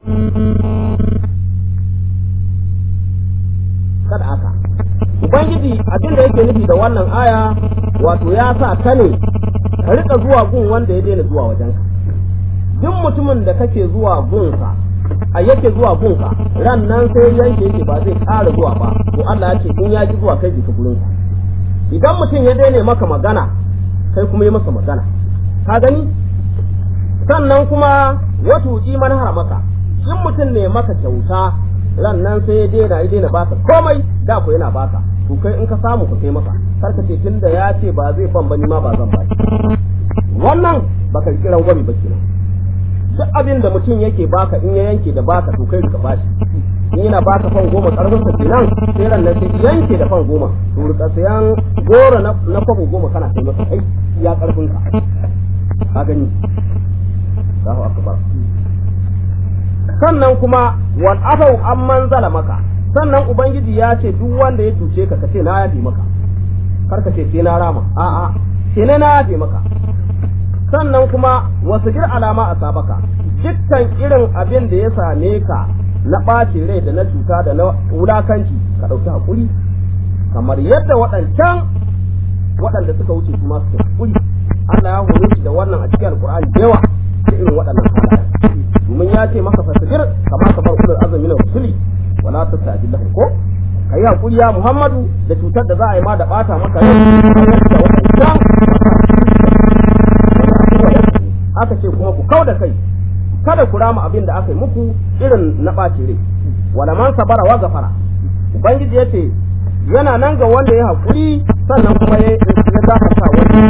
kada aka ubangiji abin da yake nufi da wannan aya wato ya sa ka ne ka rika zuwa gun wanda ya daina zuwa wajenka duk mutumin da kake zuwa gunsa a yake zuwa gunka ran nan sai yanke yake ba zai ƙara zuwa ba to Allah ya ce in ya ji zuwa kai jika gurinsa idan mutum ya daina maka magana kai kuma yi masa magana ka gani sannan kuma wato iman haramaka in mutum ne maka kyauta ran nan sai ya daina ya daina baka komai da ku yana baka to kai in ka samu ka kai masa kar ka ce tunda ya ce ba zai ban bani ma ba zan ba wannan baka kiran gwami ba kenan duk abin da mutum yake baka in ya yanke da baka to kai ka bashi in yana baka fan goma karfin sa kenan sai ran nan sai yanke da fan goma to rika sayan goro na na kwabo goma kana kai masa kai ya karfin ka ka gani Allahu akbar sannan kuma wal afau amman maka sannan ubangiji ya ce duk wanda ya cuce ka kace na yafe maka kar ka ce sai na rama a'a sai ne na yafe maka sannan kuma wasu jir alama a sabaka dukkan irin abin da ya same ka na ɓacin rai da na cuta da na wulakanci ka ɗauki haƙuri kamar yadda waɗancan waɗanda suka wuce su ma suka haƙuri Allah ya hore shi da wannan a cikin alƙur'ani da yawa da irin waɗannan halaye domin ya ce maka fasajir kama kamar ulul azumi na rusuli wala tastajil lahum ko kai haƙuri ya Muhammadu da cutar da za a yi ma da ɓata maka rai da waɗancan aka ce kuma ku kau da kai kada ku rama abin da aka yi muku irin na ɓaci rai wala man sabara wa gafara ubangiji ya ce yana nan ga wanda ya haƙuri sannan kuma ya gafarta wani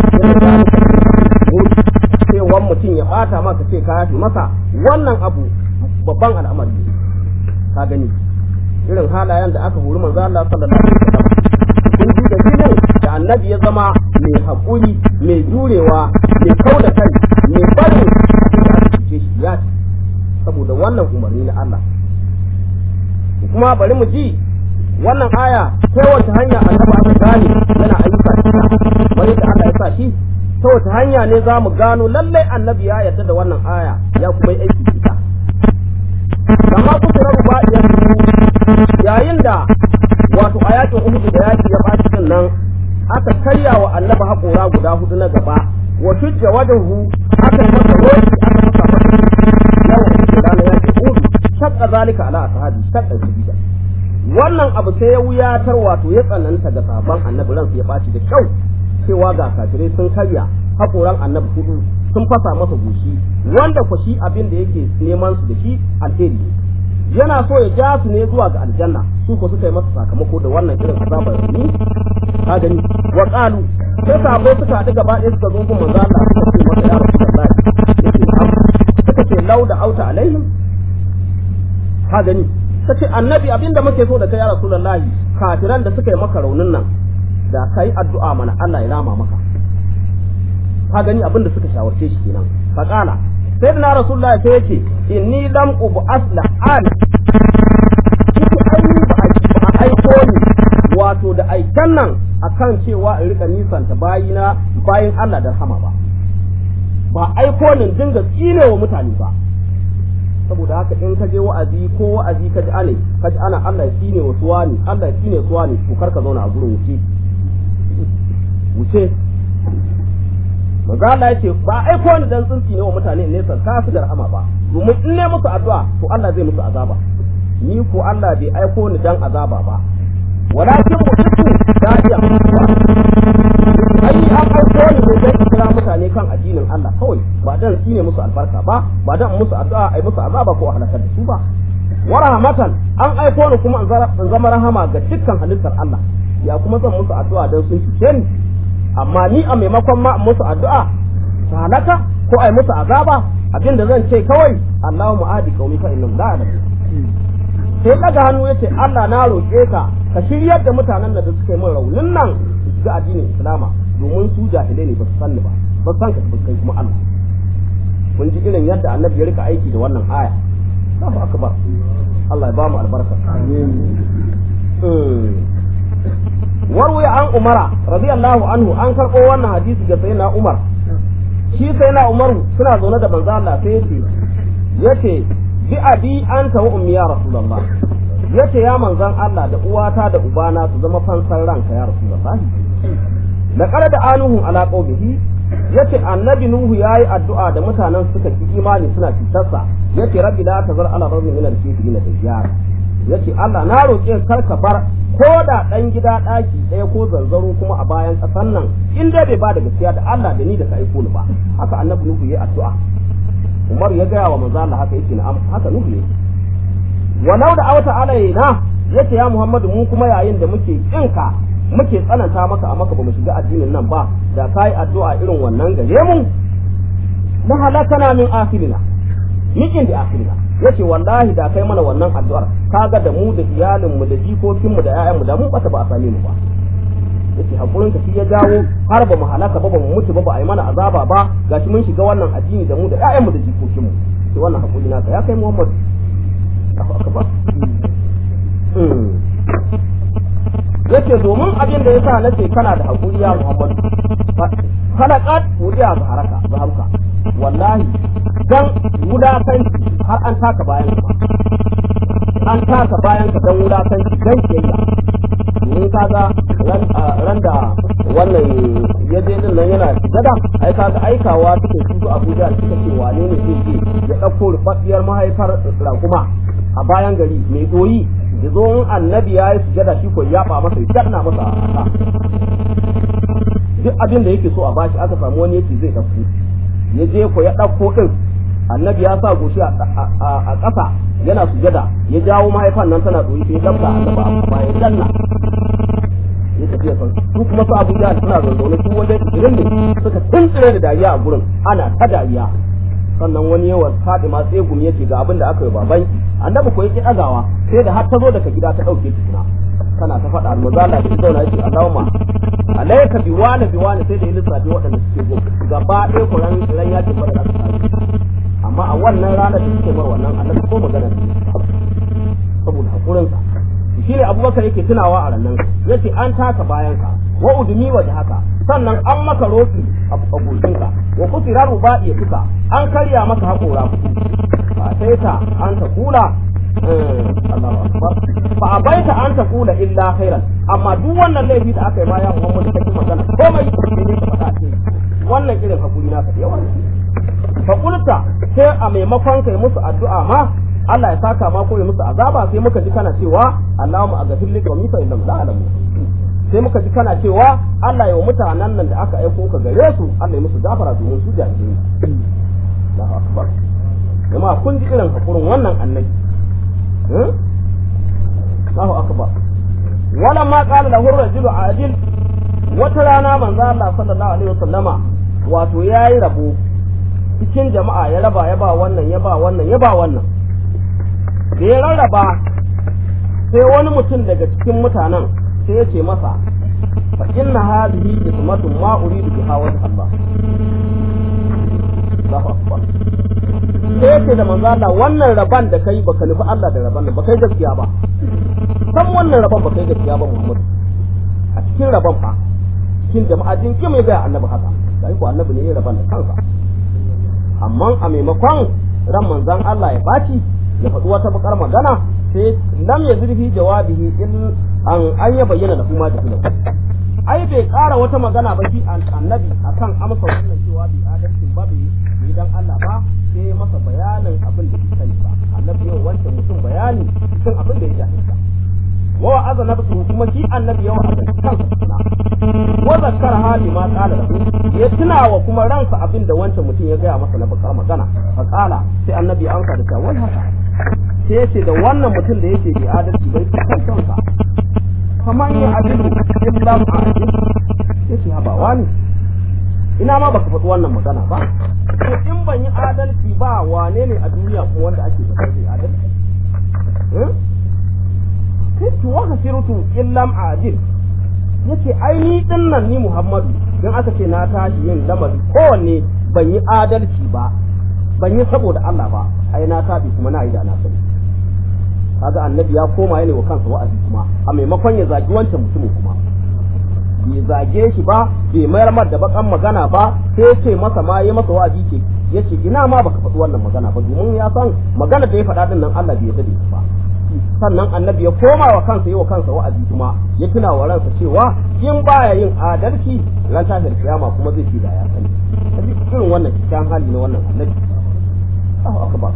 cewan mutum ya ɓata maka ce ka yafi masa wannan abu babban al'amari ka gani irin halayen da aka hori manzo Allah sallallahu alaihi wasallam kun ji dalilin da annabi ya zama mai haƙuri mai jurewa mai kau da kai mai barin da aka cuce shi ya ci saboda wannan umarni na Allah kuma bari mu ji wannan aya ta wace hanya annabi aka gane yana ayyuka cikin bari da Allah ya sa shi ta wace hanya ne za mu gano lallai annabi ya yarda da wannan aya ya kuma yi aiki ita kama kuka rabu ba yayin da wato a yakin uhudu da yaki ya baci din nan aka karya wa annabi haƙora guda hudu na gaba wa shujja wadahu aka yi masa roki aka masa masa yawan uhudu ranar yakin uhudu shakka zalika ala ashabi shakka shadida wannan abu sai ya wuyatar wato ya tsananta ga sahabban annabi ransu ya ɓaci da kyau cewa ga kafirai sun karya haƙoran annabi hudu sun fasa masa goshi wanda ku shi abin da yake neman su da shi alheri yana so ya ja su ne zuwa ga aljanna su ko suka yi masa sakamako da wannan irin azabar ni ka gani wa qalu sai sabo suka haɗu gaba ɗaya suka zo gun manzo Allah suka ce masa ya rasulullahi yake suka ce lauda auta alaihim ka gani ta ce annabi abinda muke so da kai ya rasulullahi kafiran da suka yi maka raunin nan da kai addu'a mana Allah ya rama maka ka gani abinda suka shawarce shi kenan fa qala sai da rasulullahi sai yace inni lam ubu asla an ba a aiko ni wato da aikan nan akan cewa in rika nisanta bayina bayin Allah da rahama ba ba aiko ni dinga tsine wa mutane ba saboda haka in ka je wa'azi ko wa'azi ka ji ane ka ji ana Allah ya tsine wa suwani Allah ya tsine suwani to kar ka zauna a gurin wuce wuce manzo Allah yace ba aiko ni dan tsinci ne wa mutane ne san ka su da rahama ba domin in ne musu addu'a to Allah zai musu azaba ni ko Allah bai aiko ni dan azaba ba walakin mutum da'iya ai an aiko ni ne dan kira mutane kan addinin Allah kawai ba dan tsine musu albarka ba ba dan musu addu'a ai musu azaba ko a halakar da su ba wa rahmatan an aiko ni kuma in zama rahama ga dukkan halittar Allah ya kuma zan musu addu'a dan sun cuce ni amma ni a maimakon ma musu addu'a ta halaka ko ai musu azaba abinda zan ce kawai Allahu mu'adi qaumi fa innahum la ya'lamun sai daga hannu yace Allah na roke ka ka shiryar da mutanen da suka yi min raunin nan su shiga addinin Islama domin su jahilai ne ba su sanni ba ba san ka kai kuma Allah kun ji irin yadda annabi ya rika aiki da wannan aya Allahu akbar Allah ya ba mu albarka amin warwaya an umara radiyallahu anhu an karɓo wannan hadisi ga sayyidina umar shi sayyidina umar suna zaune da manzo Allah sai yace yace bi abi anta wa ummi ya rasulullah yace ya manzon Allah da uwata da ubana su zama fansan ranka ya rasulullah da kare da anuhu ala qawmihi yace annabi nuhu yayi addu'a da mutanen suka ki imani suna fitarsa yace rabbi la tazar ala rabbi min al-kafirin dajjar yace Allah na roƙe kar ka bar ko da dan gida daki ɗaya ko zanzaro kuma a bayan ƙasan nan in dai bai ba da gaskiya da Allah da ni da ka aiko ni ba haka annabi nuhu yayi addu'a Umar ya gaya wa manzo Allah haka yake na'am haka nuhu ne walau da awta alaina yace ya Muhammadu mu kuma yayin da muke kinka muke tsananta maka a maka bamu shiga addinin nan ba da kai addu'a irin wannan gare mu la halakana min akhirina mikin da akhirina yace wallahi da kai mana wannan addu'ar kaga da mu da iyalin mu da jikokin mu da ƴaƴan mu da mun bata ba a same mu ba yace hakurin ka shi ya jawo har ba mu halaka ba ba mu mutu ba ba a yi mana azaba ba gashi mun shiga wannan addini da mu da ƴaƴan mu da jikokin mu sai wannan hakuri naka ya kai Muhammad Allahu akbar yace domin abin da yasa nace kana da hakuri ya Muhammad halaqat wudiya ga haraka ga harka wallahi dan wulakanci har an taka bayan ka an taka bayan ka dan wulakanci dan kiyayya domin kaga ran da wannan ya je din nan yana gada ai kaga aikawa suke su Abuja suka ce wane ne zai je ya dauko rufaffiyar mahaifar rakuma a bayan gari mai doyi da zo in annabi ya yi sujada shi ko ya ba masa ya danna masa a duk abin da yake so a bashi aka samu wani yace zai dauko ya je ko ya dauko din annabi ya sa goshi a ƙasa yana sujada ya jawo mahaifan nan tana doyi sai ya dabta annabi a bayan danna ya tafi ya san su kuma su Abu Jahl suna zazzaune su wajen irin ne suka tuntsire da dariya a gurin ana ta dariya sannan wani yawan Fatima tsegumi yace ga abin da aka yi baban annabi ko yake dagawa sai da har ta zo daga gida ta dauke tukuna kana ta faɗa almuzala da zauna yace Allahumma alayka bi wani bi wani sai da yi lissafi waɗanda suke go gaba ɗaya ku ran ran yakin bada da aka amma a wannan ranar da suke mar wannan annabi ko magana saboda hakurinsa shi ne abubakar yake tunawa a rannan yace an taka bayanka wa udumi wa da haka sannan an maka roki a goshinka wa kusira ruba'i tuka an karya maka haƙora fa sai ta an ta kula Allahu akbar fa abaita an ta kula illa khairan amma duk wannan laifi da aka yi bayan Muhammad kake magana komai sai ne ka faɗa ce wannan irin hakuri naka da yawa fa kulta sai a maimakon kai musu addu'a ma Allah ya saka ma ko ya musu azaba sai muka ji kana cewa Allahumma aghfir li qawmi fa innahum la ya'lamun sai muka ji kana cewa Allah ya wa mutanen nan da aka aiko ka gare su Allah ya musu gafara domin su jahili Allahu akbar jama'a kun ji irin hakurin wannan annabi Allahu akbar wala ma qala lahu rajulu adil wata rana manzo Allah sallallahu alaihi wasallama wato yayi rabo cikin jama'a ya raba ya ba wannan ya ba wannan ya ba wannan da ya rarraba sai wani mutum daga cikin mutanen sai ya ce masa fa inna hadhihi ismatun ma uridu biha wa Allah Allahu akbar sai ya ce da manzo Allah wannan raban da kai baka nufi Allah da raban ba kai gaskiya ba san wannan raban ba kai gaskiya ba Muhammad a cikin raban fa cikin jama'a din ke mai ga annabi haka sai ko annabi ne ya raban da kansa amma a maimakon ran manzon Allah ya baci ya faɗi wata bakar magana sai lam ya zurfi jawabihi in an an ya bayyana da kuma da kuma ai bai ƙara wata magana ba shi annabi akan amsa wannan cewa bi adalcin ba bai dan Allah ba sai masa bayanin abin da bai sani ba annabi yau wancan mutum bayani cikin abin da ya jahilta wa wa'aza nafsu kuma shi annabi yau a kansa tuna wa zakkara hali ma qala lahu ya tuna wa kuma ransa abin da wancan mutum ya gaya masa na bakar magana fa qala sai annabi an ka da cewa wai haka sai yace da wannan mutum da yake bi adalci bai kan kansa kamar ya adilu illa ma yace haba wani ina ma baka faɗi wannan magana ba to in ban yi adalci ba wane ne a duniya kuma wanda ake da zai adalci kuntu wa hasirtu illam adil yace ai ni din nan ni Muhammadu dan aka ce na tashi yin lamari kowanne ban yi adalci ba ban yi saboda Allah ba ai na tabi kuma na yi da na sani kaga annabi ya koma yana wa kansa wa'azi kuma a maimakon ya zagi wancan mutumin kuma bai zage shi ba bai mayar mar da bakan magana ba sai ce masa ma ya masa wa'azi ce yace ina ma baka faɗi wannan magana ba domin ya san magana da ya faɗa din nan Allah bai yarda da ita ba sannan annabi ya koma wa kansa yi wa kansa wa'azi kuma ya tuna wa ransa cewa in baya yin adalci ran tashin kiyama kuma zai fi da ya sani kaji irin wannan kyan hali na wannan annabi Allahu akbar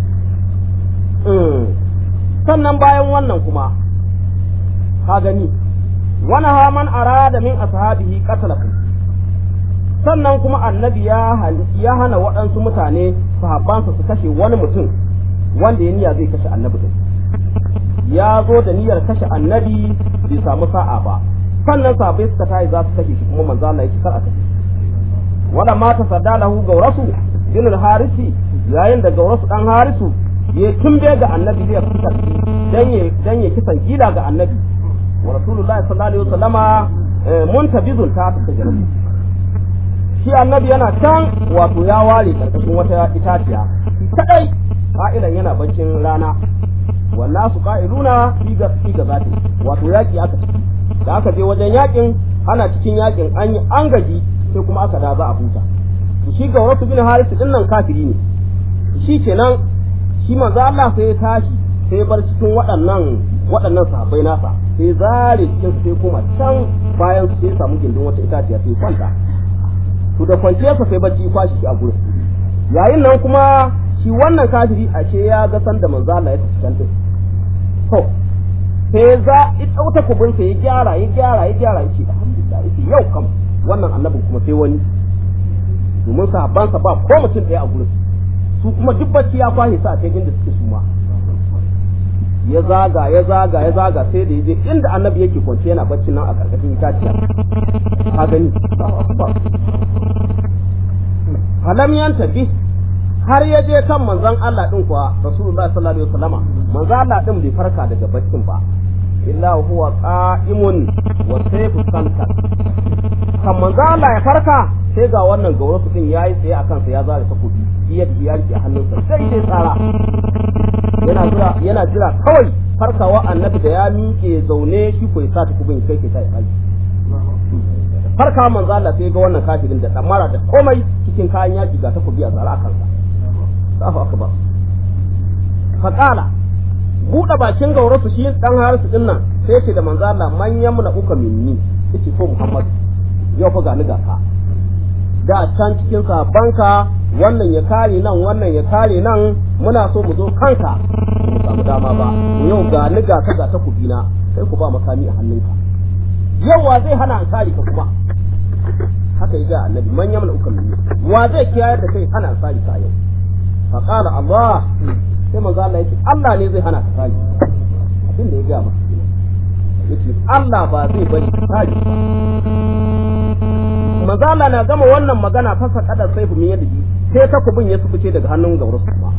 sannan bayan wannan kuma ka gani wani haman arada min ashabihi qatlahu sannan kuma annabi ya ya hana waɗansu mutane sahabbansa su kashe wani mutum wanda ya niyya zai kashe annabi din ya zo da niyyar kashe annabi bai samu sa'a ba sannan sahabbai suka tayi za su kashe shi kuma manzo Allah ya kar a kashe wala ma tasadda lahu gaurasu bin al-harisi yayin da gaurasu dan harisu ya tumbe ga annabi zai fitar dan ya dan ya kisan gida ga annabi wa rasulullahi sallallahu alaihi wasallama muntabizun ta ta jarabu shi annabi yana can wato ya ware karkashin wata itaciya kadai ka'ilan yana baccin rana wannan su ka'iluna fi ga fi ga zati wato yaki aka ciki da aka je wajen yakin ana cikin yakin an yi an gaji sai kuma aka da za a huta to shi ga wasu bin harisu din nan kafiri ne shi kenan shi manzo Allah sai ya tashi sai bar cikin waɗannan waɗannan sahabbai nasa sai zare cikin sai kuma can bayan sai samu gindin wata itaciya sai kwanta to da kwanciyarsa sai bacci kwashi shi a gurin yayin nan kuma shi wannan kafiri ashe ya ga san da manzo Allah ya tafi can din to sai za ya dauta kubin sai ya gyara ya gyara ya gyara yake alhamdulillah yake yau kam wannan annabin kuma sai wani domin sahabbansa ba ko mutum ɗaya a gurin su kuma duk bacci ya kwashe sa a cikin inda suke suma ya zaga ya zaga ya zaga sai da yaje inda annabi yake kwance yana bacci nan a karkashin itaciya ka gani falam yanta bi har ya je kan manzon Allah din kuwa rasulullahi sallallahu alaihi wasallama manzon Allah din bai farka daga baccin ba illa huwa qa'imun wa sayfu kankan kan manzon Allah ya farka sai ga wannan gaurasu din yayi tsaye akan sa ya zare takobi iya ya rike hannunsa sai dai tsara yana jira yana jira kawai farkawa annabi da ya miƙe zaune shi ko ya sa takobin kai ke ta ya farka manzo Allah sai ga wannan kafirin da damara da komai cikin kayan yaki ga takobi a tsara kansa Allahu akbar fa qala buɗe bakin gaurasu shi dan harisu din nan sai ce da manzo Allah man yamna uka minni yace ko Muhammad yau fa ga ni ga ka da can cikin sabanka wannan ya kare nan wannan ya kare nan muna so mu zo kanka mu samu dama ba yau ga ni ga ka ga takobi na kai ku ba makami a hannunka yawa zai hana an kare ka kuma haka ga annabi man yamna ukan minni wa zai kiyayar da kai hana an kare ka yau fa qala Allah sai manzo Allah yace Allah ne zai hana ka kare abin da ya ga masa yace Allah ba zai bari ka kare manzo Allah na gama wannan magana fasa kadar sai min yadda sai takubin ya sufuce daga hannun gaurus kuma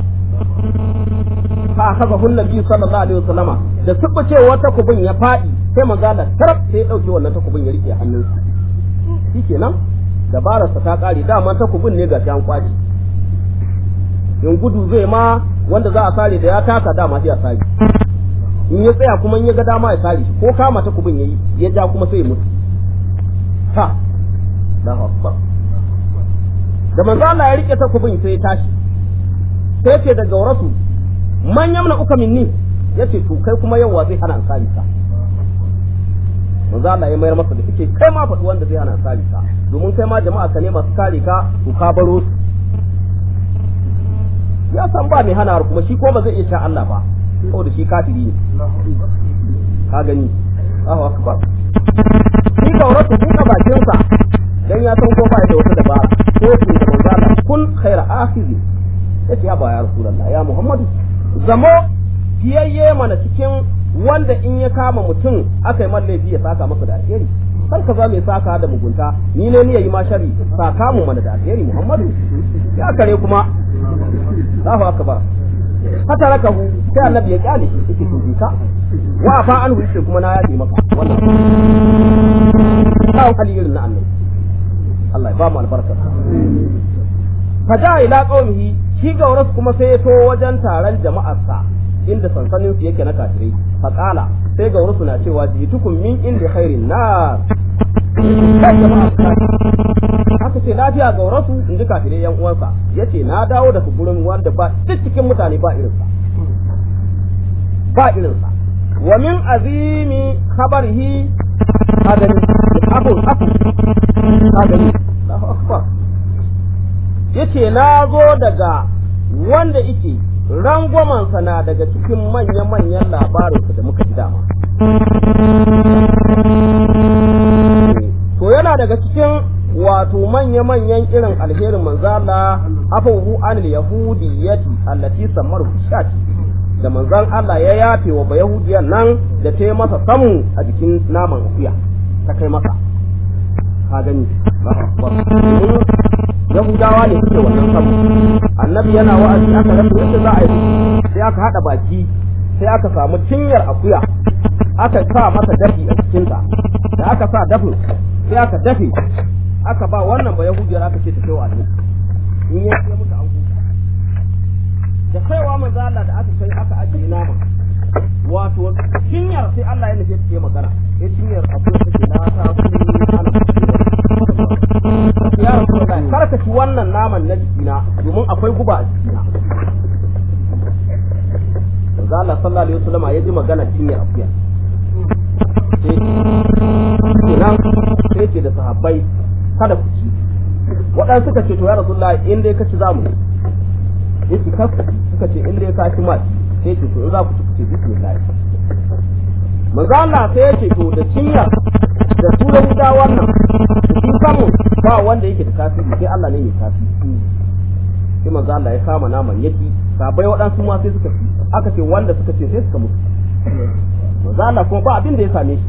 fa haka hun nabi sallallahu alaihi wasallama da sufucewar takubin ya fadi sai manzo Allah tarab sai ya dauke wannan takubin ya rike hannunsa shikenan dabararsa ta kare dama takubin ne ga an kwaci in gudu zai ma wanda za a sare da ya taka dama sai a sare in ya tsaya kuma in ya ga dama ya sare shi ko kama takubin yayi ya ja kuma sai ya mutu ha Allahu akbar da manzo Allah ya rike takubin sai ya tashi sai ce daga warasu man yamna uka minni yace to kai kuma yawa zai hana ansari ka manzo Allah ya mayar masa da kike kai ma faɗi wanda zai hana ansari ka domin kai ma jama'a ka ne masu kare ka to ka baro su ya san ba mai hana kuma shi ko ba zai iya sha Allah ba saboda shi kafiri ne ka gani Allahu akbar shi gauratu buɗe bakinsa dan ya san ko ba da wata dabara ko su da manzo Allah kun khaira akhiri yace ya ba ya rasulullah ya muhammadu zamo fiyayye mana cikin wanda in ya kama mutum aka yi laifi ya saka masa da alheri kar ka za mai saka da mugunta ni ne ni yayi ma shari saka mu mana da alheri muhammadu ya kare kuma Allahu akbar hata rakahu sai annabi ya kyale shi yake to ka wa fa an wuce kuma na yafe maka wannan kawo hali irin na annabi Allah ya ba mu albarka fa ja ila qaumihi shi gauras kuma sai ya to wajen taron jama'arsa inda sansanin su yake na kafirai fa qala sai gaurasu na cewa jitukum min inda khairin nas kai jama'a aka ce lafiya ga rasu in ji kafirai yan uwansa yace na dawo daga gurin wanda ba duk cikin mutane ba irinsa ba irinsa wa min azimi khabarihi adami abun abu adami Allahu akbar yace na zo daga wanda yake rangwamansa na daga cikin manya-manyan labarinsa da muka ji dama to yana daga cikin wato manya-manyan irin alherin manzala afawu anil yahudiyyati allati samar shati da manzan Allah ya yafe wa bayahudiyan nan da ta yi masa samu a jikin naman akuya ta kai masa ka gani yahudawa ne suke wannan samu annabi yana wa'azi aka rasa yadda za a yi sai aka haɗa baki sai aka samu cinyar akuya aka sa masa dafi a cikinta da aka sa dafin sai aka dafe aka ba wannan ba yahudiyar aka ce ta kai wa annabi in ya ce musu an huta da kaiwa manzo Allah da aka kai aka ajiye nama wato cinyar sai Allah ya nufe ta yi magana ya cinyar akuya take na ta su ya rasu kar ka ci wannan naman na jikina domin akwai guba a jikina manzo Allah sallallahu alaihi wasallam ya ji magana cinyar akuya kenan sai ce da sahabbai kada ku ci waɗansu suka ce to ya rasulullah in dai ka ci za mu yace ka suka ce in dai ka ci ma sai ce to in za ku ci ku ce bismillah manzo Allah sai ya ce to da cinya da su da wuta wannan shi samu ba wanda yake da tasiri sai Allah ne mai tasiri sai manzo Allah ya kama naman yaki sabai waɗansu ma sai suka ci aka ce wanda suka ce sai suka mutu manzo Allah kuma ba abin da ya same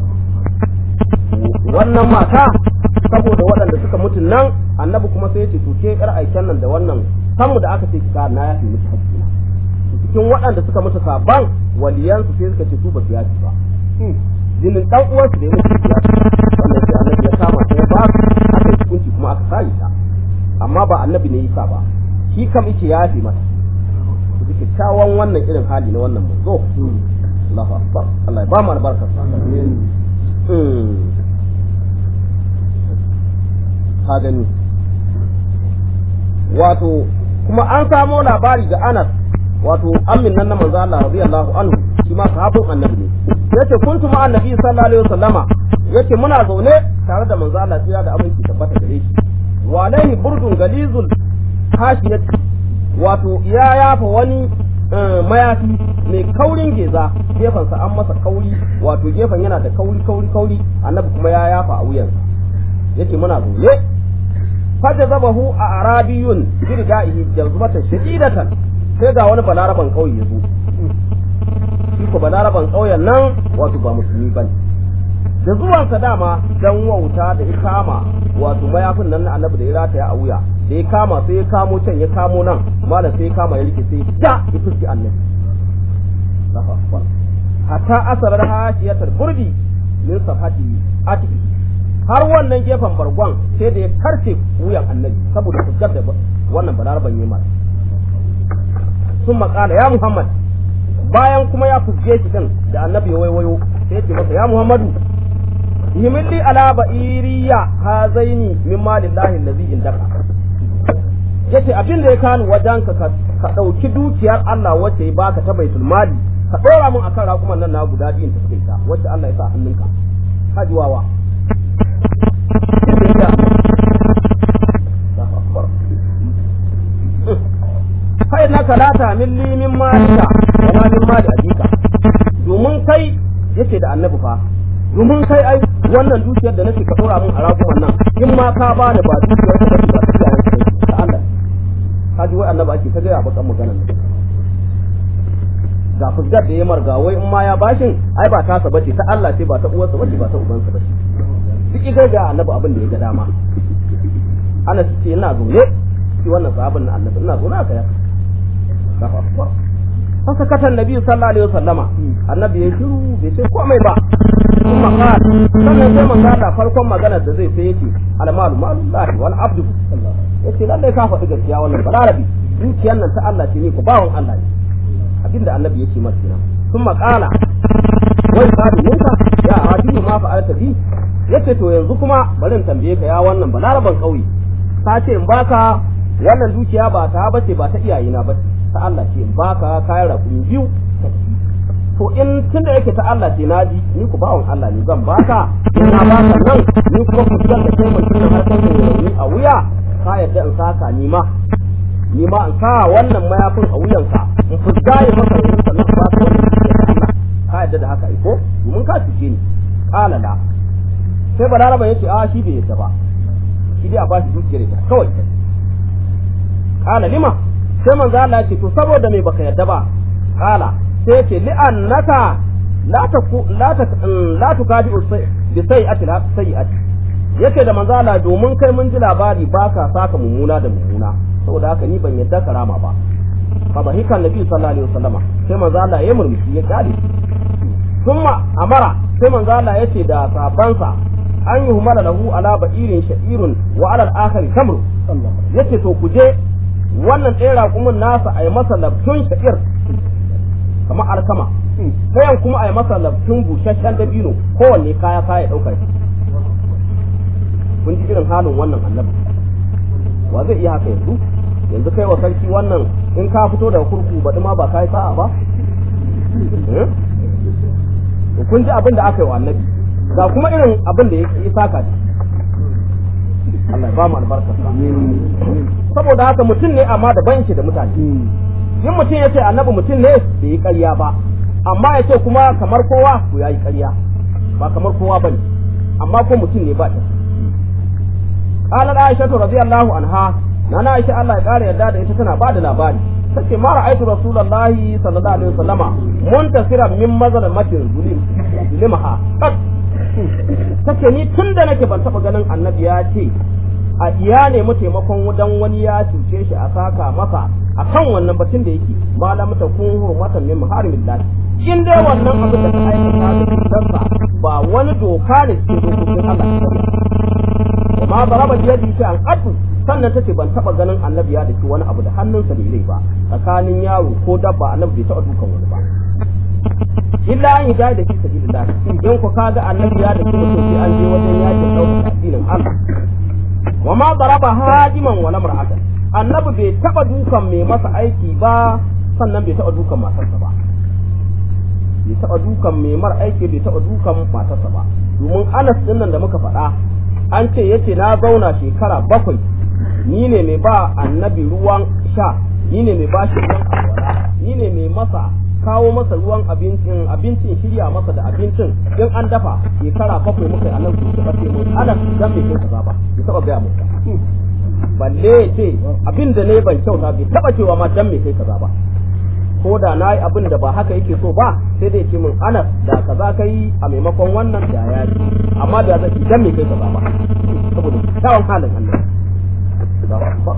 shi wannan mata saboda waɗanda suka mutu nan annabi kuma sai ya ce to ke yar aiken nan da wannan samu da aka ce ki ka na yafi miki hakkina cikin waɗanda suka mutu saban waliyansu sai suka ce su ba su yafi ba jinin dan uwansu da ya mutu ya wannan sai annabi ya kama sai ya ba su aka yi hukunci kuma aka sani ta amma ba annabi ne yasa ba shi kam yake yafi mata ku ji kyakkyawan wannan irin hali na wannan manzo Allahu akbar Allah ya ba mu albarka ka gani wato kuma an samo labari ga Anas wato amin nan na manzo Allah radiyallahu anhu shi ma sahabin annabi ne yace kuntu ma annabi sallallahu alaihi wasallama yace muna zaune tare da manzo Allah sai da aminci tabbata gare shi walaihi burdun galizul hashiyati wato ya yafa wani mayafi mai kaurin geza gefensa an masa kauri wato gefen yana da kauri kauri kauri annabi kuma ya yafa a wuyansa yace muna zaune faja zabahu a arabiyun birga'ihi jazbatan shadidatan sai ga wani balaraban kauye ya zo shi ko balaraban kauyen nan wato ba musulmi bane da zuwansa dama dan wauta da ya kama wato mayafin nan na annabi da ya rataya a wuya da ya kama sai ya kamo can ya kamo nan malam sai ya kama ya rike sai da ya fuski annabi hatta asarar hashiyatar burdi min safati atiki har wannan gefen bargon sai da ya karce wuyan annabi saboda fuskar da wannan balaraban yi masa sun makala ya muhammad bayan kuma ya fuske shi din da annabi ya waiwayo sai ya ce masa ya muhammadu himilli ala ba'iriya hazaini min malillahi allazi indaka yace abin da ya kani wajen ka ka dauki dukiyar Allah wacce ya baka ta baitul mali ka dora mun akan rakuman nan na guda biyun ta suka ta wacce Allah ya sa hannunka hajiwawa kai na kalata min li min malika wala min mali abika domin kai yace da annabi fa domin kai ai wannan dukiyar da nake ka dora mun a raguman nan in ma ka ba da ba dukiyar da nake ba ta yayin ta Allah ka ji wai annabi ake ta ga bakan maganar nan ga fusgar da ya marga wai in ma ya bashin ai ba tasa bace ta Allah ce ba ta uwarsa bace ba ta ubansa bace duk ga ga annabi abin da ya ga dama ana ce ina zaune shi wannan sahabin na annabi ina zaune aka yaka Allahu akbar fasakata annabi sallallahu alaihi wasallama annabi ya shiru bai ce komai ba kuma qala sannan sai manzo Allah farkon magana da zai sai yake almalu malullahi wal abdu yace lalle ka faɗi gaskiya wannan balarabi dukiyar nan ta Allah ce ne ku bawon Allah ne abinda annabi yake masa kenan sun qala wai sabi munka ya hadiyu ma fa ya tafi yace to yanzu kuma bari in tambaye ka ya wannan balaraban kauye ka ce in baka wannan dukiya ba ta bace ba ta iyayena ba ta Allah ce in baka kayan rakumi biyu ka tafi to in tunda yake ta Allah ce naji ni ku bawon Allah ne zan baka in na baka nan ni kuma ku da kai mai cikin harkar da a wuya ka yadda in saka ni ma ni ma in sa wannan mayafin a wuyanka in fusga ya maka yin sannan ba ka wani Allah ka yadda da haka iko domin ka cuce ni kala la sai balaraba yace a shi bai yadda ba shi dai a ba shi dukiyar ita kawai kala lima sai manzo Allah ya ce to saboda me baka yadda ba kala sai yace li annaka la taku la ta la tukadi bi sayyi'ati la sayyi'ati yace da manzo Allah domin kai mun ji labari baka saka mummuna da mummuna saboda haka ni ban yadda karama ba fa bahika nabi sallallahu alaihi wasallama sai manzo Allah ya murmushi ya kare thumma amara sai manzo Allah yace da sabansa an yi humala lahu ala ba'irin sha'irun wa ala al-akhir tamr yace to ku je wannan ɗaya raƙumin nasa a yi masa labtun sha'ir kamar alkama ɗayan kuma a yi masa labtun busasshen dabino kowanne kaya kaya ɗaukar kun ji irin halin wannan annabi wa zai iya haka yanzu yanzu kai wa sarki wannan in ka fito daga kurku baɗi ma ba ka yi sa'a ba to kun ji abin da aka yi wa annabi ga kuma irin abin da ya saka shi Allah ya ba mu albarkar sa saboda haka mutum ne amma da banki da mutane yin mutum ya ce annabi mutum ne bai yi ƙarya ba amma ya ce kuma kamar kowa to ya yi ƙarya ba kamar kowa ba ne amma ko mutum ne ba ta قالت عائشة رضي الله عنها نانا عائشة الله يقال يداد إذا تنا بعد الأباني تكي ما رأيت رسول الله صلى الله عليه وسلم منتصرا من مظلمة ظلم ظلمها قد take ni tun da nake ban taɓa ganin annabi ya ce a iya nemi taimakon wajen wani ya cuce shi a saka masa a kan wannan batun da yake malam ta kun hurmatan min maharimin lahi in dai wannan abin da ta aikata da cutarsa ba wani doka ne cikin dokokin Allah ma baraba biyadi shi an qaddu sannan tace ban taba ganin annabi ya daki wani abu da hannunsa da rai ba tsakanin yaro ko dabba annabi bai taba dukan wani ba illa an yi da shi sabilillah in ku kaga annabi ya daki mutum sai an je wajen yakin dauka addinin Allah wa ma daraba hajiman wala mar'atan annabi bai taba dukan mai masa aiki ba sannan bai taba dukan matarsa ba bai taba dukan mai mar aiki bai taba dukan matarsa ba domin Anas din nan da muka faɗa an ce yace na zauna shekara bakwai ni ne mai ba annabi ruwan sha ni ne mai ba shi ruwan alwala ni ne mai masa kawo masa ruwan abincin abincin shirya masa da abincin in an dafa shekara bakwai muka yi annabi su taɓa ce mun ana dan bai kai kaza ba bai taɓa gaya muka balle ya ce abin da ne ban kyauta bai taɓa cewa ma dan bai kai kaza ba ko da na yi abin da ba haka yake so ba sai dai ce min anas da kaza ka yi a maimakon wannan da ya yi amma da zai dan me kai kaza ba saboda kyawun halin Allah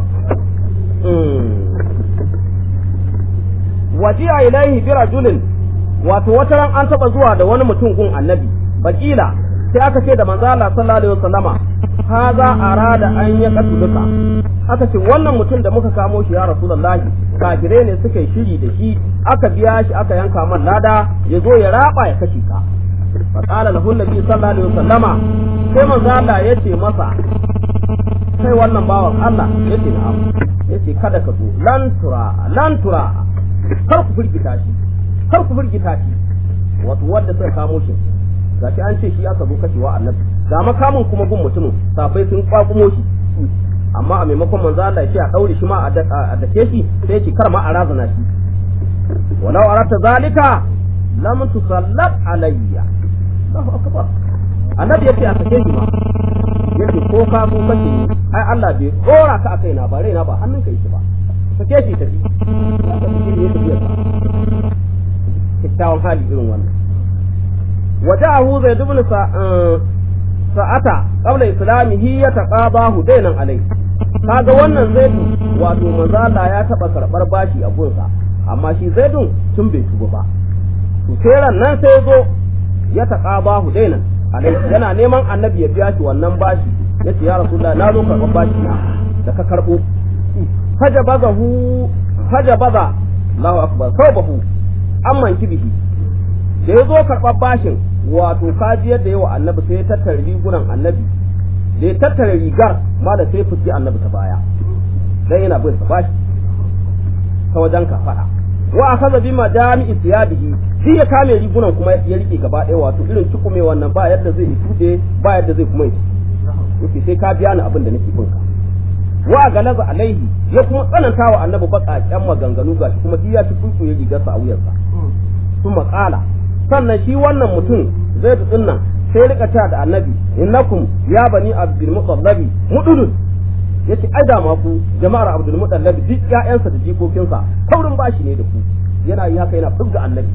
wajiya ilaihi bi rajulin wato wata ran an taba zuwa da wani mutum gun annabi bakila sai aka ce da manzo Allah sallallahu alaihi wasallama haza arada an ya kasu duka aka ce wannan mutum da muka kamo shi ya rasulullahi kafirai ne suka yi shiri da shi aka biya shi aka yanka man lada ya zo ya raba ya kashe ka fa qala lahu nabi sallallahu alaihi wasallama sai manzo Allah ya ce masa sai wannan bawan Allah ya ce na'am ya ce kada ka zo lan tura lan tura kar ku firgita shi kar ku firgita shi wato wanda suka kamo shi gashi an ce shi aka zo kashewa annabi ga makamin kuma gun mutumin safai sun kwakumo shi amma a maimakon manzo Allah ya ce a daure shi ma a dake shi sai ce kar ma a razana shi walau arata zalika lam tusallat alayya Allahu akbar annabi yace a sake shi ma yace ko ka ko kace ni ai Allah bai dora ka akai na ba raina ba hannunka yake ba sake shi tafi ya tafi shi ya tafi kikkiawan hali irin wannan وجاءه زيد بن sa'ata qabla islamihi ya taqabahu dainan alai kaga wannan zaidu wato manzo Allah ya taba karbar bashi a gunsa amma shi zaidun tun bai tuba ba to sai ran nan sai zo ya taqabahu dainan alai yana neman annabi ya biya shi wannan bashi yace ya rasulullahi na zo karbar bashi na da ka karbo fajabazahu fajabaza Allahu akbar sawbahu amman kibihi da ya zo karɓar bashin wato kaji yadda yawa annabi sai ya tattara rigunan annabi da ya tattara rigar ma da sai fuski annabi ta baya dan yana bin sa bashi ta wajen ka faɗa wa akaza bi majami'i thiyabihi shi ya kame rigunan kuma ya rike gaba ɗaya wato irin cikume wannan ba yadda zai yi tude ba yadda zai kuma yi yake sai ka biya ni abin da nake bin ka wa galaza alaihi ya kuma tsananta wa annabi baƙaƙen maganganu gashi kuma shi ya ci kuku ya rigarsa a wuyarsa kuma ƙala sannan shi wannan mutum zai da nan sai rika ta da annabi innakum ya bani abdul mutallabi mududun yace ai da ma ku jama'ar abdul mutallabi duk ƴaƴansa da jikokinsa taurin bashi ne da ku yana yi haka yana fuzga annabi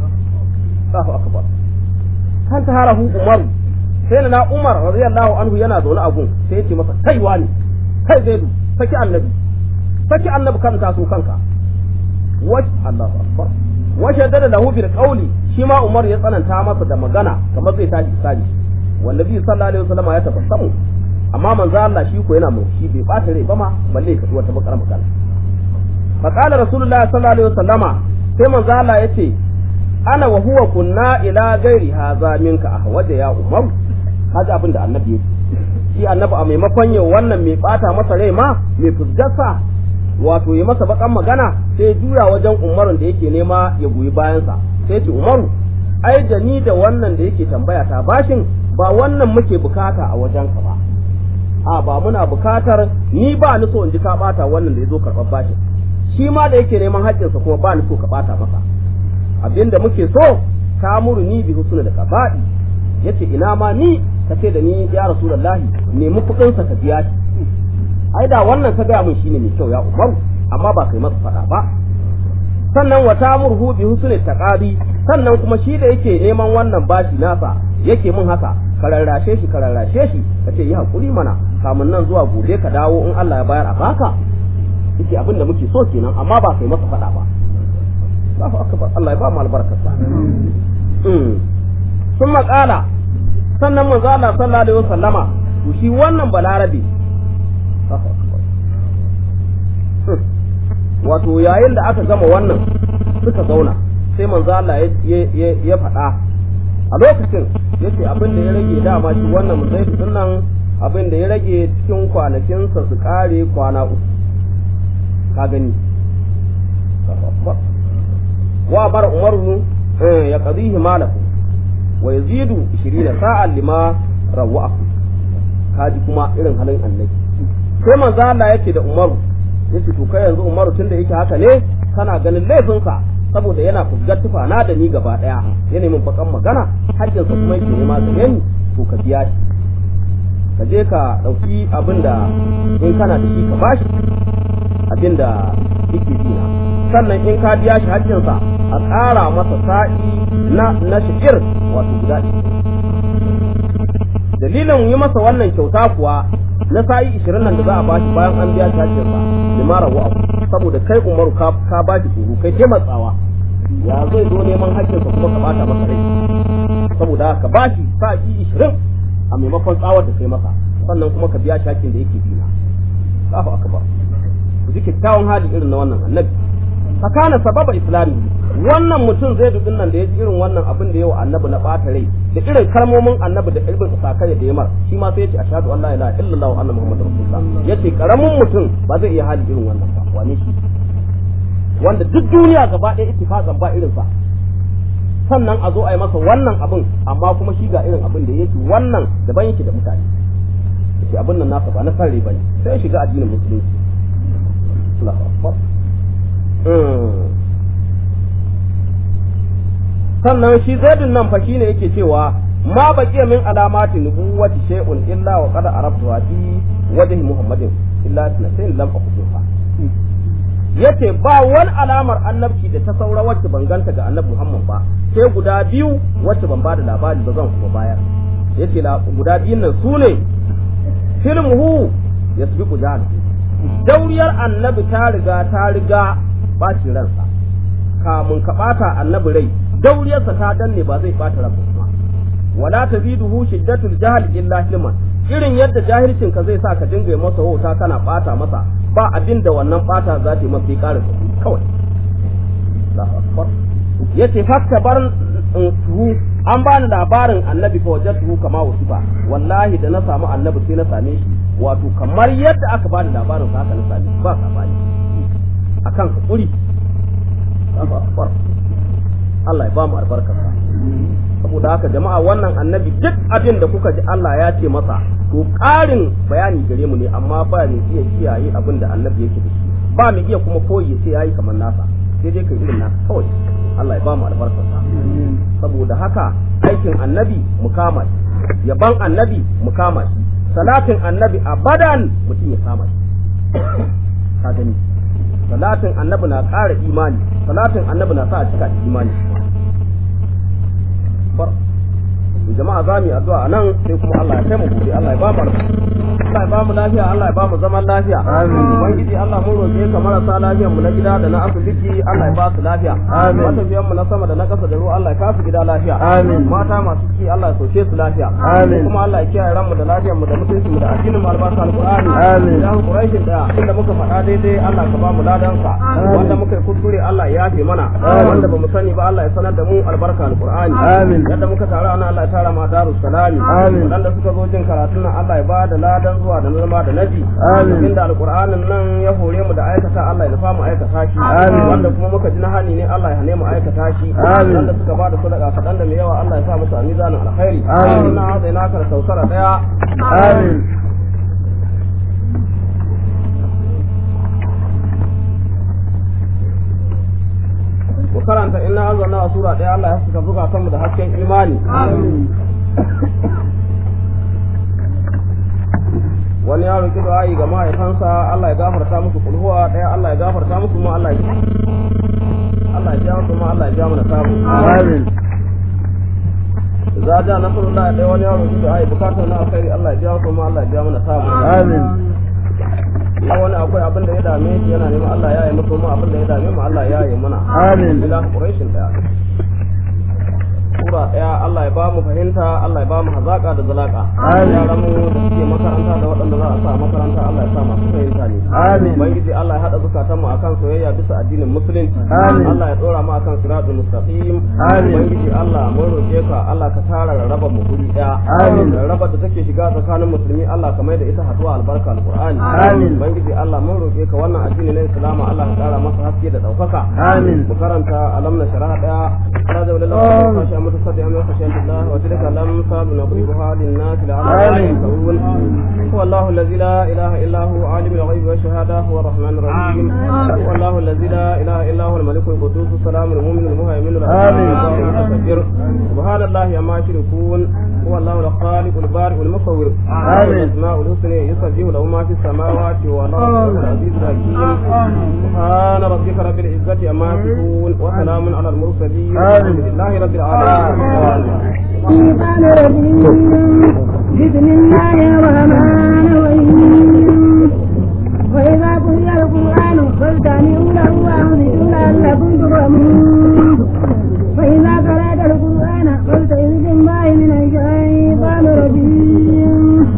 Allahu akbar kan ta harahu umar sai na umar radiyallahu anhu yana zaune a gun sai yace masa kai wani kai zaidu saki annabi saki annabi kan taso kanka wa Allahu akbar wa shaddada lahu bil qawli shi ma umar ya tsananta masa da magana kamar zai tashi misali wallabi sallallahu alaihi wasallam ya tabassamu amma manzo Allah shi ko yana murshi bai bata rai ba ma balle ka wata bakar magana fa qala rasulullahi sallallahu alaihi wasallama sai manzo Allah yace ana wa huwa kunna ila gairi haza minka ahwaja ya umar kaji abin da annabi yake shi annabi a maimakon yau wannan mai bata masa rai ma mai fusgarsa wato ya masa bakan magana sai juya wajen umarun da yake nema ya goyi bayansa sai ce umaru ai da ni da wannan da yake tambaya ta bashin ba wannan muke bukata a wajenka ba a ba muna bukatar ni ba ni so in ji ka bata wannan da ya zo karɓar bashin shi ma da yake neman haƙƙinsa kuma ba ni so ka bata masa abinda muke so ka muru ni bi husna da qaba'i yace ina ma ni ka ce da ni ya rasulullahi nemi kuɗin sa ka biya shi ai da wannan ka gaya min shine mai kyau ya umaru amma ba kai masa faɗa ba sannan wa tamurhu bi husni taqabi sannan kuma shi da yake neman wannan bashi nasa yake min haka ka rarrashe shi ka rarrashe shi ka ce yi hakuri mana kamun nan zuwa gobe ka dawo in Allah ya bayar a baka yake abin da muke so kenan amma ba kai masa faɗa ba Allahu akbar Allah ya ba mu albarkarsa sun maƙala sannan manzo Allah sallallahu alaihi wasallama to shi wannan balarabe wato yayin da aka gama wannan suka zauna sai manzo Allah ya faɗa a lokacin yace abin da ya rage dama shi wannan muzaifi nan abin da ya rage cikin kwanakinsa su kare kwana uku ka gani wa bar umaru ya qadihi malahu wa yazidu 20 sa'an lima rawa'ahu kaji kuma irin halin annabi sai manzo Allah yake da umaru yace to kai yanzu umaru tunda yake haka ne kana ganin laifinsa saboda yana fusgar tufana da ni gaba daya ya nemi bakan magana haƙƙinsa kuma yake nema gare ni to ka biya shi ka je ka ɗauki abin da in kana da shi ka bashi abin da yake dina sannan in ka biya shi haƙƙinsa a ƙara masa sa'i na na sha'ir wato guda dalilin yi masa wannan kyauta kuwa na sa'i ishirin nan da za a bashi bayan an biya shi haƙƙinsa limara wa saboda kai umaru ka bashi tsoro kai taimatsawa ya zai zo neman haƙƙinsa kuma ka bata masa rai saboda ka bashi sa'i ishirin a maimakon tsawar da kai masa sannan kuma ka biya shi haƙƙin da yake dina Allahu akbar ku ji kyakkyawan hali irin na wannan annabi fakana sababa islami wannan mutum zai dudin nan da ya ji irin wannan abin da yawa annabi na ɓata rai da irin kalmomin annabi da irin sakai da yamar shi ma sai ya ce ashhadu an la ilaha illallah wa anna muhammadar rasulullah yace karamin mutum ba zai iya hali irin wannan ba wane shi wanda duk duniya gaba ɗaya ittifaqan ba irin sa sannan a zo a yi masa wannan abin amma kuma shi ga irin abin da yake wannan daban yake da mutane yace abin nan nasa ba na sarri bane sai ya shiga addinin musulunci Allahu akbar sannan shi zaidun nan fa shine yake cewa ma baqiya min alamati nubuwati shay'un illa wa qad arabtu fi wajhi muhammadin illa sanatayn lam aqutuha yace ba wani alamar annabci da ta saura wacce ban ganta ga annabi muhammad ba sai guda biyu wacce ban bada labari ba zan kuma bayar yace guda biyun nan sune filmuhu yasbiqu jahal dauriyar annabi ta riga ta riga bacin ransa kamun ka bata annabi rai dauriyarsa ta danne ba zai bata ransa kuma wala taziduhu shiddatul jahl illa hilman irin yadda jahilcin ka zai sa ka dinga masa wauta kana bata masa ba abin da wannan bata za ta yi masa sai ƙara kawai yace fakta bar tuhu an bani labarin annabi fa wajadtuhu kama wasifa wallahi da na samu annabi sai na same shi wato kamar yadda aka bani labarin sa haka na same shi ba sabani akan hakuri Allah ya ba mu albarkarsa saboda haka jama'a wannan annabi duk abin da kuka ji Allah ya ce masa to ƙarin bayani gare mu ne amma ba mai iya kiyaye abin da annabi yake da shi ba mai iya kuma koyi ya ce yayi kamar nasa sai dai kai irin nasa kawai Allah ya ba mu albarkarsa saboda haka aikin annabi mu kama shi yaban annabi mu kama shi salatin annabi abadan mutum ya kama shi ka gani salatin annabi na ƙara imani salatin annabi na sa a cika da imani jama'a za mu yi addu'a a nan sai kuma Allah ya kai mu gobe Allah ya ba mu Allah ya ba mu lafiya Allah ya ba mu zaman lafiya amin ubangiji Allah mun roƙe ka marasa lafiyar mu na gida da na asibiti Allah ya ba su lafiya amin matafiyan mu na sama da na ƙasa da ruwa Allah ya kasu gida lafiya amin mata masu ciki Allah ya soke su lafiya amin kuma Allah ya kiyaye ranmu da lafiyar mu da mutuncin mu da addinin mu albarka alqur'ani amin dan quraishin da inda muka faɗa daidai Allah ka ba mu ladan sa wanda muka yi kuskure Allah ya yafe mana wanda ba mu sani ba Allah ya sanar da mu albarka alqur'ani amin yadda muka taru ana Allah ya tara ma darus salami amin wanda suka zo jin karatun nan Allah ya ba da ladan zuwa da zama da naji amin inda alqur'anin nan ya hore mu da aikata Allah ya nufa mu aikata shi amin wanda kuma muka ji na hani ne Allah ya hane mu aikata shi amin wanda suka ba da sadaka kadan da mai yawa Allah ya sa musu a mizanin alkhairi amin na hada ina ka sausara daya amin ku karanta inna anzalna a sura ɗaya Allah ya saka buga kanmu da hasken imani wani ya roki du'a'i ga mahaifansa Allah ya gafarta musu kulhuwa ɗaya Allah ya gafarta musu ma Allah ya Allah ya jawo kuma Allah ya jawo mana samu amin za ja nasarullah ɗaya wani ya roki du'a'i bukatar na alkhairi Allah ya jawo kuma Allah ya jawo mana samu amin ya wani akwai abin da ya dame shi yana neman Allah ya yi musu mu abin da ya dame mu Allah ya yi mana amin ila quraishin daya sura daya Allah ya ba mu fahimta Allah ya ba mu hazaka da zalaka amin yaran mu da suke makaranta da waɗanda za a sa makaranta Allah ya sa masu fahimta ne amin ubangiji Allah ya hada zukatan mu akan soyayya bisa addinin musulunci amin Allah ya dora mu akan siratul mustaqim amin ubangiji Allah mun roke ka Allah ka tara raba mu guri daya amin raba da take shiga tsakanin musulmi Allah ka mai da ita haduwa albarka alqur'ani amin ubangiji Allah mun roke ka wannan addini na Islam Allah ka kara masa haske da daukaka amin mu karanta alam na shara'a daya raja lillahi ma sha متصدعا من خشية الله وتلك الأمثال نضربها للناس لعلهم يتقون هو الله الذي لا إله إلا هو عالم الغيب والشهادة هو الرحمن الرحيم هو الله الذي لا إله إلا هو الملك القدوس السلام المؤمن المهيمن العزيز المتكبر سبحان الله عما يشركون هو الله الخالق البارئ المصور آمين الأسماء الحسنى يسبح له ما في السماوات والأرض العزيز الحكيم سبحان ربك رب العزة عما يصفون وسلام على المرسلين الحمد لله رب العالمين الشيطان الرجيم بسم الله الرحمن الرحيم وإذا قرئ القرآن فاستمعوا له وأنصتوا لعلكم ترحمون وإذا قرأت القرآن فاستعذ بالله من الشيطان الرجيم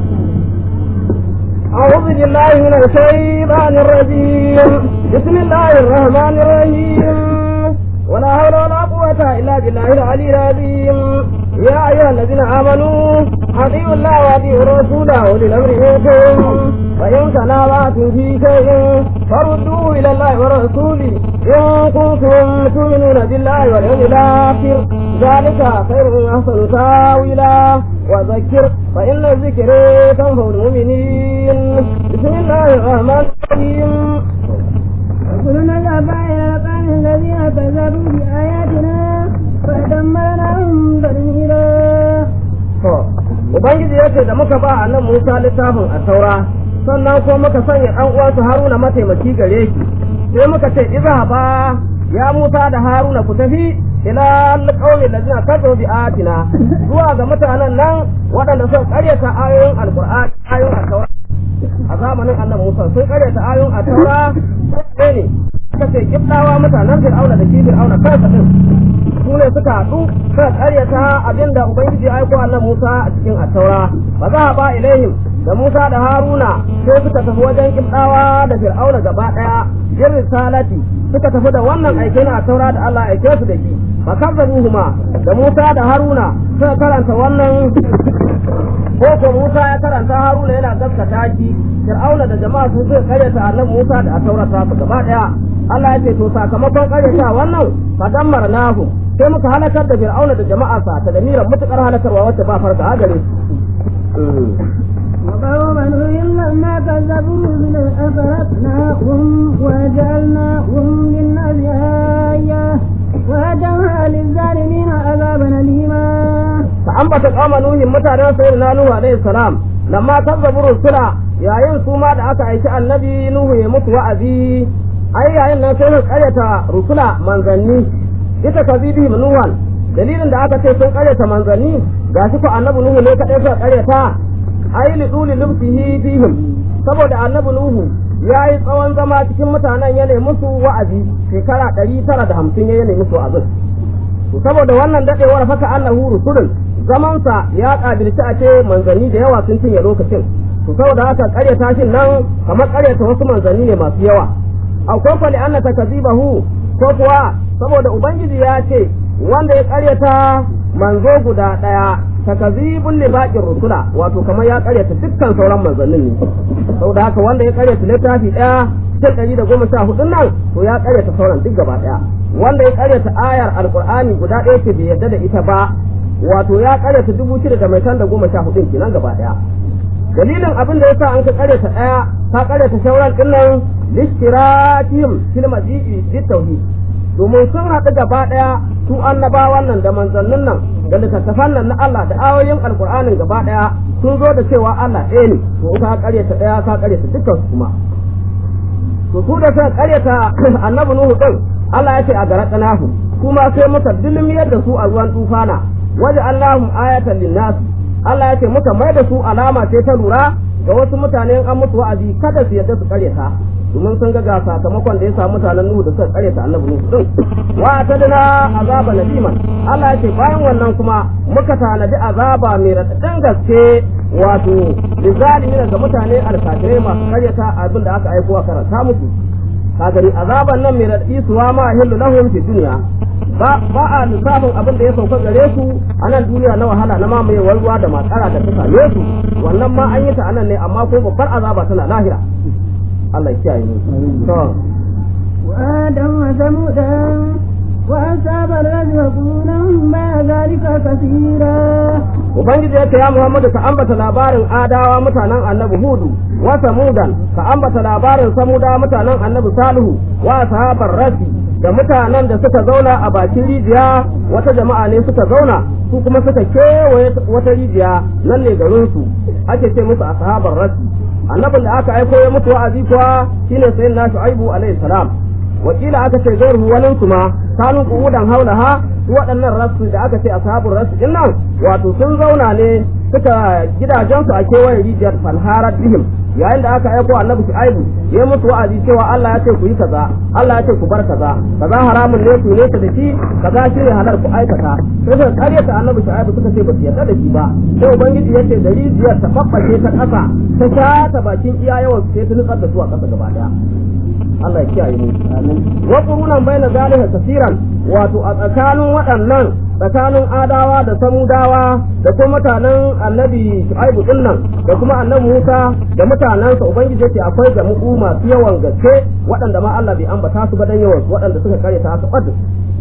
أعوذ بالله من الشيطان الرجيم بسم الله الرحمن الرحيم ولا حول ولا قوة إلا بالله العلي العظيم يا أيها الذين آمنوا أطيعوا الله وأطيعوا الرسول وأولي الأمر منكم فإن تنازعتم في شيء فردوه إلى الله ورسوله إن كنتم تؤمنون بالله واليوم الآخر ذلك خير وأحسن تاويلا وذكر فإن الذكر تنفع المؤمنين بسم الله الرحمن الرحيم رسلنا الأبائل الأقام الذين كذبوا بآياتنا فدمرناهم تدميرا Ubangiji ya ce da muka ba a nan Musa littafin a taura, sannan ko muka sanya ɗan uwansa Haruna mataimaki gare shi, sai muka ce iza ba ya Musa da Haruna ku tafi ila alƙawmi da zina kazo bi atina zuwa ga mutanen nan waɗanda sun ƙaryata ayoyin alƙur'ani ayoyin a taura. A zamanin annan Musa sun ƙaryata ayoyin a taura sai ne suka ce kiblawa mutanen Fir'auna da shi Fir'auna kansa din su ne suka haɗu suka ƙaryata abinda Ubangiji ya aiko Allah Musa a cikin attaura ba za a ba ilaihim da Musa da Haruna sai suka tafi wajen kibdawa da Fir'auna gaba ɗaya yin risalati suka tafi da wannan aike na taura da Allah aike su da shi fakazzabuhuma da Musa da Haruna suka karanta wannan ko ko Musa ya karanta Haruna yana gaskata shi Fir'auna da jama'a su suka karyata annabi Musa da taurata su gaba daya Allah ya ce to sakamakon karyata wannan fadammarnahu sai muka halakar da Fir'auna da jama'a sa ta da miran mutukar halakarwa wacce ba farka a gare su وقوم نوح لما كذبوا من أغرقناهم وجعلناهم للناس آية وهدوها للظالمين عذابا أليما ambata kama nuhin mutanen sayyidina nuhu alaihi salam lamma kazzabu rusula yayin su ma da aka aiki annabi nuhu ya mutu wa'azi ai yayin nan sai su karyata rusula manzanni ita kazibihim nuhan dalilin da aka ce sun karyata manzanni gashi ko annabi nuhu ne kadai suka karyata ai li duli lumsihi fihim saboda annabi nuhu ya yi tsawon zama cikin mutanen ya nemi musu wa'azi shekara ɗari tara da hamsin ya nemi musu wa'azin to saboda wannan dadewar faka annahu rusulun zamansa ya kabilci a ce manzanni da yawa sun cinye lokacin to saboda haka karyata shin nan kamar karyata wasu manzanni ne masu yawa akwai kwali anna takazibahu ko kuwa saboda ubangiji ya ce wanda ya karyata manzo guda daya takazibun li baqir rusula wato kamar ya karyata dukkan sauran manzannin ne saboda haka wanda ya karyata littafi daya cikin ɗari da goma sha hudun nan to ya karyata sauran duk gaba daya wanda ya karyata ayar alqur'ani guda ɗaya ce bai yarda da ita ba wato ya karyata dubu shida da mai da goma sha hudun kenan gaba daya dalilin abin da yasa an ka karyata daya ka karyata sauran din nan lishtiratihim fil maji'i bit tauhid domin sun haɗu gaba ɗaya su annabawan nan da manzannin nan da littattafan nan na Allah da ayoyin alkur'anin gaba ɗaya sun zo da cewa Allah ɗaya ne to ka karyata ɗaya ka karyata dukkan su kuma to su da suka karyata annabi Nuhu din Allah ya ce a garaƙanahu kuma sai muka dilmiyar da su a ruwan tufana waje Allahum ayatan linnas Allah ya ce muka mai da su alama ce ta lura ga wasu mutane an musu wa'azi kada su yadda su karyata domin sun ga sakamakon da ya samu mutanen Nuhu da suka karyata annabi Nuhu din wa tadna azaba nadiman Allah ya ce bayan wannan kuma muka tanadi azaba mai radadin gaske wato lizalimin ga mutane alkafirai masu karyata abin da aka aiko a karanta musu ka gani azaban nan mai radadi suwa ma hillu lahum fi dunya ba ba a lissafin abin da ya sauka gare su a nan duniya na wahala na mamayewar ruwa da matsara da ta same su wannan ma an yi ta anan ne amma ko babbar azaba tana lahira Allah ya kiyaye mu to وآدم وثمودا وأصحاب الرجل وقولا ما ذلك كثيرا Ubangiji ya ce ya Muhammadu ka ambata labarin adawa mutanen annabi Hudu wa Samudan ka ambata labarin Samuda mutanen annabi Salihu wa sahabar Rasi da mutanen da suka zauna a bakin rijiya wata jama'a ne suka zauna su kuma suka kewaye wata rijiya nan ne garin su ake ce musu ashabar Rasi annabin da aka aiko ya mutu wa'azi kuwa shine sayyidina Shu'aibu alaihi salam wakila aka ce gairu wani su ma kanu kuudan haulaha su waɗannan rasu da aka ce ashabul rasu din nan wato sun zauna ne suka gidajensu a kewaye rijiyar falharat bihim yayin da aka aiko annabi shu'aibu ya mutu wa'azi cewa Allah ya ce ku yi kaza Allah ya ce ku bar kaza kaza haramun ne ku nesa da shi kaza shi ne halal ku aikata sai suka karyata annabi shu'aibu suka ce ba su yarda da shi ba sai ubangiji ya ce da rijiyar ta babbace ta ƙasa ta shata bakin iya yawan su sai ta nutsar da su a ƙasa gaba daya Allah ya kiyaye mu wa qurunan baina zalika kaseeran wato a tsakanin waɗannan tsakanin adawa da samudawa da kuma mutanen annabi shu'aibu din nan da kuma annabi Musa da mutanensa ubangiji yake akwai jamu'u masu yawan gaske waɗanda ma Allah bai ambata su ba dan yawan su waɗanda suka kare ta su ɓadda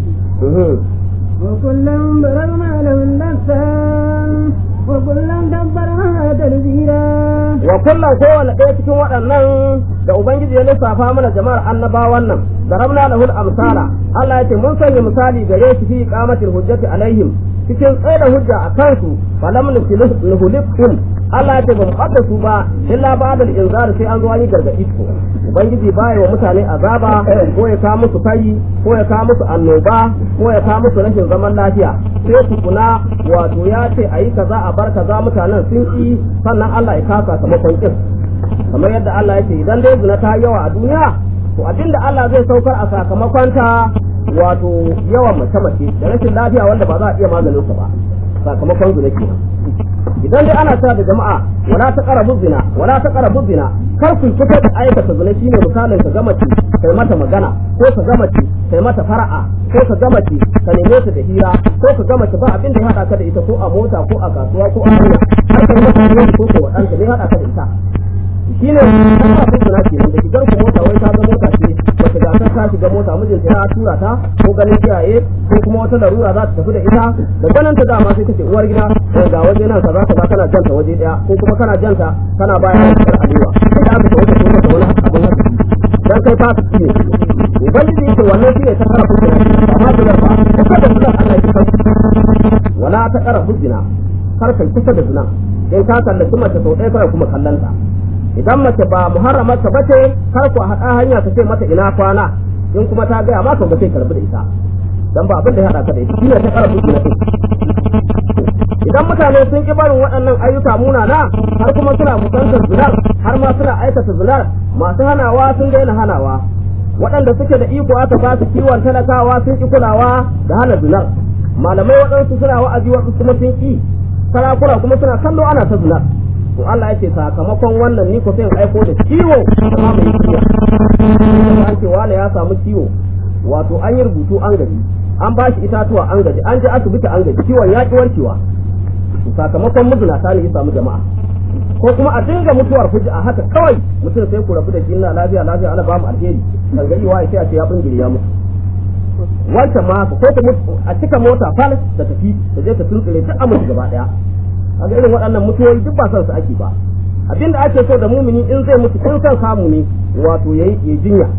وكلا ضربنا له الأمثال وكلا دبرنا تدبيرا wa kullum kowane ɗaya cikin waɗannan da ubangiji ya lissafa mana jama'ar annabawan nan darabna lahul amsala Allah ya ce mun sanya misali gare shi fi qamatil hujjati alaihim cikin tsaye da hujja a kansu falam nuhlikum Allah ya ce ba mu ɓadda su ba illa ba'da inzar sai an zo an yi gargaɗi ko ubangiji baya wa mutane azaba ko ya kawo musu kai ko ya kawo musu annoba ko ya kawo musu rashin zaman lafiya sai tukuna wato ya ce a yi kaza a bar kaza mutanen sun ki sannan Allah ya kasa sakamakon kin kamar yadda Allah ya ce idan dai zina ta yawa a duniya to abinda Allah zai saukar a sakamakon ta wato yawan mace mace da rashin lafiya wanda ba za a iya maganin sa ba sakamakon zina kenan idan dai ana cewa da jama'a wala ta qarabu zina wala ta qarabu zina kar ku kusa da aikata zina shine misalin ka gama kai mata magana ko ka gama kai mata fara'a ko ka gama ka neme ta da hira ko ka gama ba abin da ya hada ka da ita ko a mota ko a kasuwa ko a hanya har kai mata hira ko ko wadanta ne hada ka da ita shine kana kun zina kenan da shigar ku mota wai ta ga mota ce wata gasar ta shiga mota mijinta ya tura ta ko ganin kiyaye ko kuma wata larura za ta tafi da ita da ganin ta dama sai kace uwar gida ga waje nan kaza kaza kana janta waje daya ko kuma kana janta kana bayan da alewa sai da aka tafi da wani abin haka dan kai fa su ne ubangiji yake wannan shine ta kara hujja amma da ba kusa da zina Allah ya kar wala ta kara hujja kar kai kusa da zina in ka kallaci mace sau ɗaya kawai kuma kallanta idan mace ba muharramarka ba ce kar ku haɗa hanya ka ce mata ina kwana in kuma ta gaya ma ka ga sai karbi da ita dan ba abin da ya haɗa ka da ita shine ta kara hujja idan mutane sun ki barin waɗannan ayyuka munana har kuma suna kusantar zinar har ma suna aikata zinar masu hanawa sun daina hanawa waɗanda suke da iko aka ba su kiwon talakawa sun ki kulawa da hana zinar malamai waɗansu suna wa'azi wasu kuma sun ki sarakuna kuma suna kallo ana ta zinar to Allah yake sakamakon wannan ni ko sai in aiko da ciwo da ma mai ciwo an ce wani ya samu ciwo wato an yi rubutu an gaji an ba shi itatuwa an gaji an je asibiti an gaji ciwon ya ki warkewa sakamakon mijinata ne ya samu jama'a ko kuma a dinga mutuwar fuji a haka kawai mutum sai ku rabu da shi ina lafiya lafiya ana ba mu alheri kan gari wa sai a ce ya bingire ya mutu wancan ma haka ko ta a cika mota fal da tafi da je ta tuntsire ta amince gaba daya kaga irin waɗannan mutuwoyi duk ba son su ake ba abinda ake so da mumini in zai mutu in san samu ne wato yayi ya jinya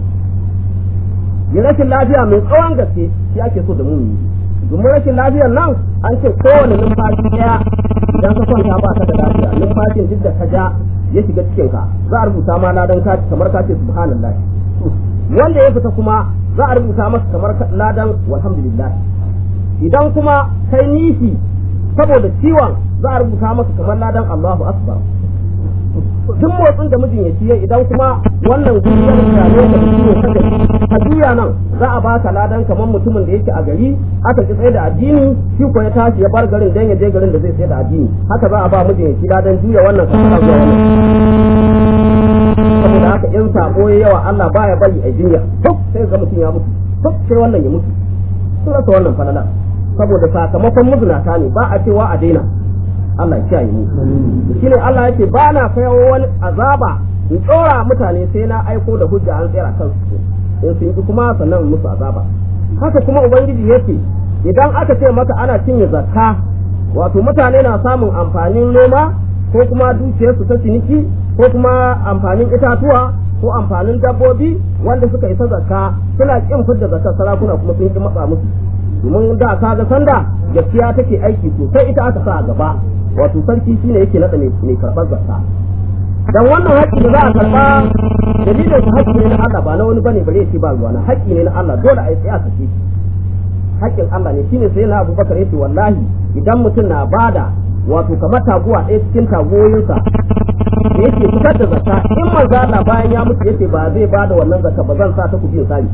ya rashin lafiya mai tsawon gaske shi ake so da mumini domin rashin lafiyar nan an ce kowane numfashi ɗaya idan ka kwanta ba ka da lafiya numfashin duk da ka ja ya shiga cikin ka za a rubuta ma ladan ka kamar ka ce subhanallah wanda ya fita kuma za a rubuta masa kamar ladan walhamdulillah idan kuma kai nishi saboda ciwon za a rubuta masa kamar ladan Allahu akbar duk motsin da mijin ya ciye idan kuma wannan guriyar da ne da ciwo kada ka juya nan za a baka ladan kamar mutumin da yake a gari aka ki tsaye da addini shi ko ya tashi ya bar garin dan ya je garin da zai tsaye da addini haka za a ba mijin ya ci ladan juya wannan kasara zuwa wannan saboda haka in sabo ya yawa Allah baya bari a jinya duk sai ga mutum ya mutu duk sai wannan ya mutu sun rasa wannan falala saboda sakamakon muzinata ne ba a cewa a daina Allah ya kiyaye mu shine Allah yake ba na kawo wani azaba in tsora mutane sai na aiko da hujja an tsira kansu in sun yi kuma sannan musu azaba haka kuma ubangiji yake idan aka ce maka ana cinye zakka wato mutane na samun amfanin noma ko kuma dukiyarsu ta ciniki ko kuma amfanin itatuwa ko amfanin dabbobi wanda suka isa zakka suna kin fidda zakkar sarakuna kuma sun ki matsa musu domin da ka ga sanda gaskiya take aiki sosai ita aka sa a gaba wato sarki shine yake nada mai karɓar zakka dan wannan haƙƙi da za a karɓa dalilin su haƙƙi ne na Allah ba na wani bane bare ce ba ruwa na haƙƙi ne na Allah dole a yi tsaya sake shi haƙƙin Allah ne shine sai na Abubakar yace wallahi idan mutum na bada wato kamar taguwa ɗaya cikin tagoyinsa da yake fitar da zakka in manzo Allah bayan ya mutu yace ba zai bada wannan zakka ba zan sa ta kuɗin sani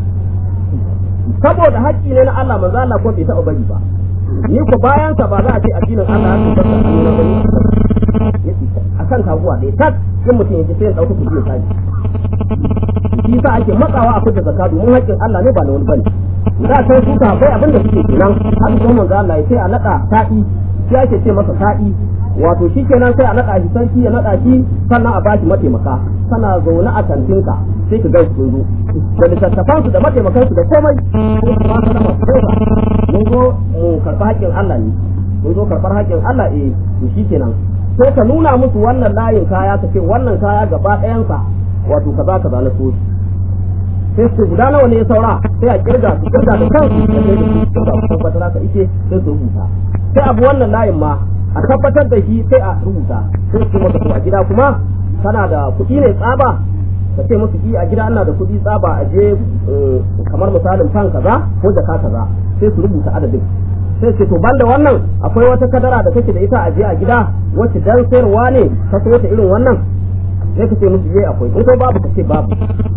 saboda haƙƙi ne na Allah manzo Allah ko bai taɓa bari ba ni ko bayan sa ba za a ce addinin Allah ya tabbata a nuna bane akan taguwa ɗaya tak in mutum yace sai ya ɗauka kuɗin sani shi sa ake matsawa a fitar zakka domin haƙƙin Allah ne ba na wani bane da san su ka bai abin da suke kenan haka kuma manzo Allah ya ce a naɗa sa'i shi ake ce masa sa'i wato shi kenan sai a naɗa shi sarki ya naɗa shi sannan a bashi mataimaka kana zaune a kantinka sai ka gaisu sun zo da littattafan su da mataimakan su da komai sai su ba su da masu mun zo mu karɓi haƙƙin Allah ne mun zo karɓar haƙƙin Allah eh to shi kenan sai ka nuna musu wannan layin kaya ka ce wannan kaya gaba ɗayansa wato kaza kaza na so sai su guda nawa ne ya saura sai a kirga su kirga da kansu da sai da su kirga su tabbatar ka ike sai su rubuta sai abu wannan layin ma a tabbatar da shi sai a rubuta sai su maka to a gida kuma kana da kuɗi ne tsaba ka ce musu ki a gida ana da kuɗi tsaba a je kamar misalin fan kaza ko jaka kaza sai su rubuta adadin sai ce to banda wannan akwai wata kadara da kake da ita a je a gida wacce dan sayarwa ne ka so ta irin wannan sai ka ce musu je akwai in ko babu ka ce babu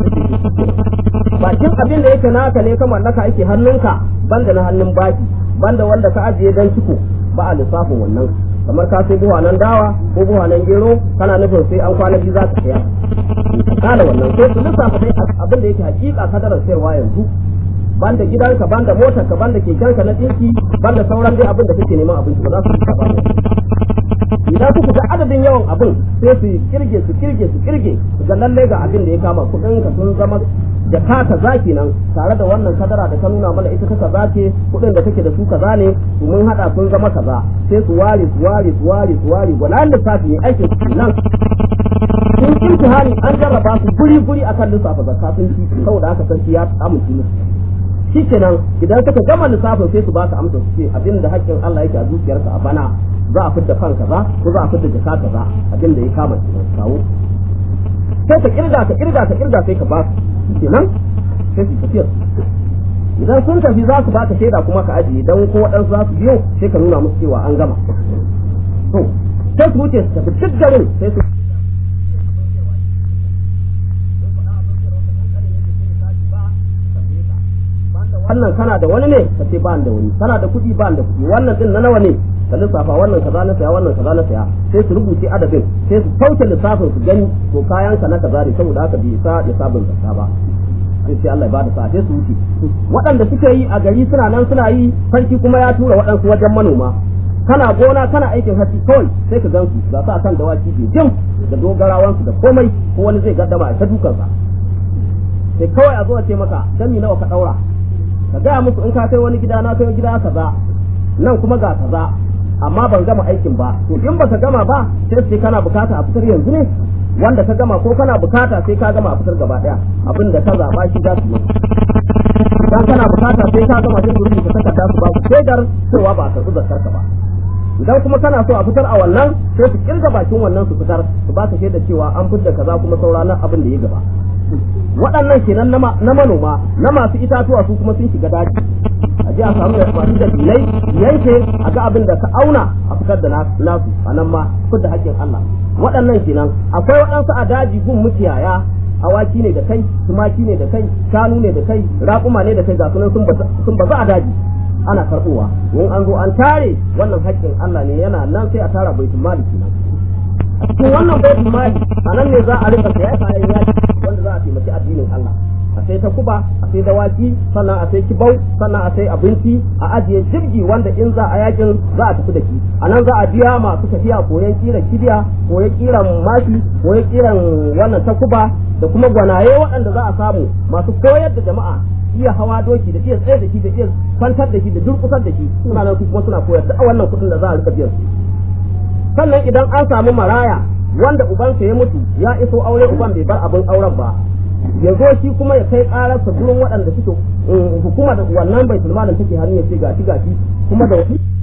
bakin abin da yake naka ne ka mallaka yake hannunka banda na hannun baki banda wanda ka ajiye dan ciko ba a lissafin wannan kamar ka sai buhanan dawa ko buhanan gero kana nufin sai an kwana biyu za ka saya kana wannan sai su lissafa dai abin da yake hakika kadarar sayarwa yanzu banda gidanka banda motarka banda kekenka na dinki banda sauran dai abin da kake neman abinci ba za su lissafa ba idan kuka ga adadin yawan abin sai su kirge su kirge su kirge su ga lalle ga abin da ya kama kudin ka sun zama da ka kaza kenan tare da wannan kadara da ka nuna mana ita ta kaza ce kudin da take da su kaza ne su mun hada sun zama kaza sai su ware su ware su ware su ware gwanan lissafi ne aikin su nan sun imtihani an jarraba su guri guri akan lissafa zakka sun ci saboda haka sarki ya amince musu shikenan idan suka gama lissafin sai su ba ka amsa su ce abin da haƙƙin Allah yake a zuciyarka a bana za a fidda kan kaza ko za a fidda jaka kaza abin da ya kama kenan kawo sai ka kirga ka kirga ka kirga sai ka ba su kenan sai su tafiyar idan sun tafi za su baka shaida kuma ka ajiye dan ko waɗansu za su biyo sai ka nuna musu cewa an gama to sai su wuce su tafi duk garin sai su wannan kana da wani ne ka ce ba da wani kana da kuɗi ba da kuɗi wannan din na nawa ne ka lissafa wannan kaza na saya wannan kaza na saya sai su rubuce adadin sai su sauke lissafin su gani to kayan ka na kaza ne saboda haka bai sa ya sabon zakka ba sai sai Allah ya bada sa sai su wuce waɗanda suke yi a gari suna nan suna yi sarki kuma ya tura waɗansu wajen manoma kana gona kana aikin hatsi kawai sai ka gansu ga sa kan dawaki ke jin da dogarawansu da komai ko wani zai gaddama a ta dukansa sai kawai a zo a ce maka dan nawa ka daura ka gaya musu in ka kai wani gida na kai gida kaza nan kuma ga kaza amma ban gama aikin ba to in baka gama ba sai sai kana bukata a fitar yanzu ne wanda ka gama ko kana bukata sai ka gama a fitar gaba daya abin da ka zaba shi za su yi dan kana bukata sai ka gama sai su rubuta takarda su ba ku shaidar cewa ba a karɓi zakar ka ba idan kuma kana so a fitar a wannan sai su kirga bakin wannan su fitar su ba ka shaidar cewa an fitar kaza kuma saura nan abin da ya gaba waɗannan kenan na manoma na masu itatuwa su kuma sun shiga daji a ji a samu da masu da bilai yanke a ga abin da ka auna a fitar da nasu a nan ma fitar da haƙƙin Allah waɗannan kenan akwai waɗansu a daji gun mukiyaya awaki ne da kai tumaki ne da kai shanu ne da kai raƙuma ne da kai ga sunan sun bazu a daji ana karɓowa in an zo an tare wannan haƙƙin Allah ne yana nan sai a tara baitul mali kenan a cikin wannan baitul mali a nan ne za a rika saya kayan yaki wanda za a taimaki addinin Allah a sai ta kuba a sai dawaki sannan a sai kibau sannan a sai abinci a ajiye jirgi wanda in za a yakin za a tafi da shi a nan za a biya masu tafiya koyan kiran kibiya koyan kiran mashi koyan kiran wannan ta kuba da kuma gwanaye waɗanda za a samu masu koyar da jama'a iya hawa doki da iya tsaye da shi da iya kwantar da shi da durkusar da shi suna nan kuma suna koyar da wannan kuɗin da za a rika biyan su sannan idan an samu maraya wanda ubansa ya mutu ya iso aure uban bai bar abin auren ba ya zo shi kuma ya kai ƙararsa gurin waɗanda suke hukuma da wannan bai sulmanin take hannu ya ce gashi gashi kuma da wasi